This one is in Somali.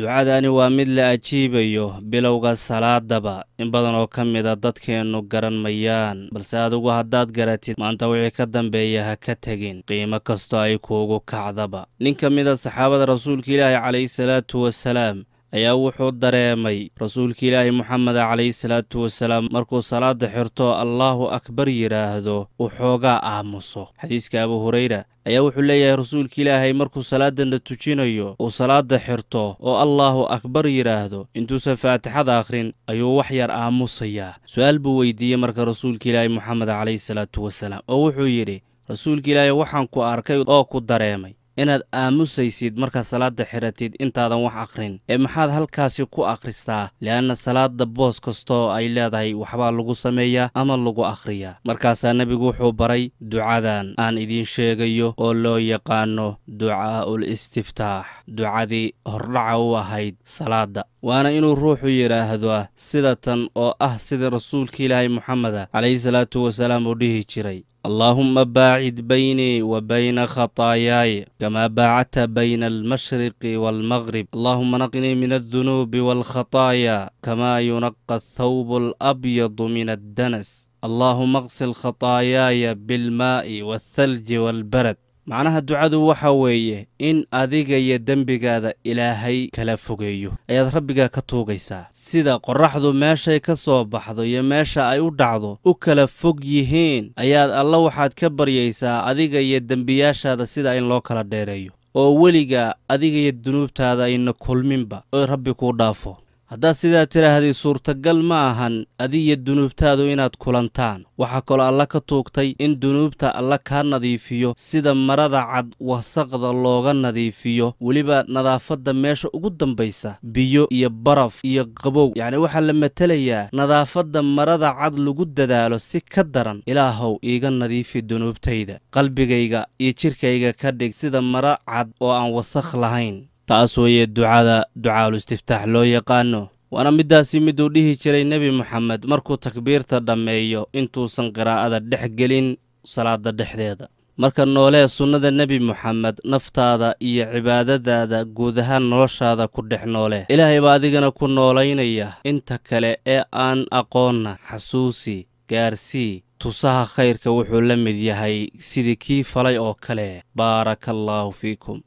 ducadani waa mid la ajiibayo bilowga salaadaba in badan oo ka mida dadkeennu garan mayaan balse adigu haddaad garatid maanta wixii ka dambeeya ha ka tegin qiimo kastoo ay kuugu kacdaba nin ka mida saxaabada rasuulka ilaahi calayhi salaatu wasalaam ayaa wuxuu dareemay rasuulka ilaahi moxamed calayhi salaatu wasalaam markuu salaada xirto allaahu akbar yidhaahdo uu xoogaa aamuso xadiiska abu hurayra ayaa wuxuu leeyahay rasuulka ilaahay markuu salaadana tujinayo uu salaada xirto oo allaahu akbar yidhaahdo intuusan faatixada akhrin ayuu wax yar aamusayaa su-aal buu weydiiyey marka rasuulka ilaahi moxamed calayhi salaatu wasalaam oo wuxuu yidhi rasuulka ilaahay waxaan ku arkay oo ku dareemay inaad aamusaysid markaad salaada xiratid intaadan wax akhrin ee maxaad halkaasi ku akhristaa le'anna salaada boos kastooo ay leedahay waxbaa lagu sameeyaa ama lagu akhriyaa markaasaa nebigu wuxuu baray ducadan aan idiin sheegayo oo loo yaqaano ducaa'ul istiftaax ducadii hordhaca u ahayd salaadda waana inuu ruuxu yidhaahdo sida tan oo ah sida rasuulka ilaahay moxameda calayhi salaatu wasalaam uu dhihi jiray allaahumma baacid baynii wa bayna khataayaaya kamaa baacadta bayna almashriqi waalmaqrib allaahuma naqnii min aldunuubi waalkhataayaa kamaa yunaqa athawbu alabyadu min addanas allaahuma aqsil khataayaaya bilmaa'i waalthalji waalbarad macnaha ducadu waxa weeye in adiga iyo dembigaada ilaahay kala fogeeyo ayaad rabbigaa ka tuugaysaa sida qorraxdu meeshay ka soo baxdo iyo meesha ay u dhacdo u kala fog yihiin ayaad alla waxaad ka baryaysaa adiga iyo dembiyaashaada sida in loo kala dheereeyo oo weligaa adiga iyo dunuubtaada ayna kulminba oo rabbi kuu dhaafo haddaad sidaa tidhaahdii suurtagal ma ahan adiyo dunuubtaadu inaad kulantaan waxaa kaloo alla ka tuugtay in dunuubta alla kaa nadiifiyo sida marada cad wasaqda looga nadiifiyo weliba nadaafadda meesha ugu dambaysa biyo iyo baraf iyo qabow yacni waxaa la matelayaa nadaafadda marada cad lagu dadaalo si ka daran ilaahow iiga nadiifi dunuubtayda qalbigayga iyo jidhkayga ka dhig sida mara cad oo aan wasakh lahayn taas weeye ducada ducaalu istiftaax loo yaqaano waana middaasi miduu dhihi jiray nebi moxamed markuu takbiirta dhammeeyo intuusan qiraa'ada dhex gelin salaada dhexdeeda marka noolee sunnada nebi moxamed naftaada iyo cibaadadaada guud ahaan noloshaada ku dhex noole ilaahay baa adigana ku noolaynaya inta kale ee aan aqoonna xasuusi gaarsii tusaha khayrka wuxuu la mid yahay sidii kii falay oo kale baaraka allaahu fiikum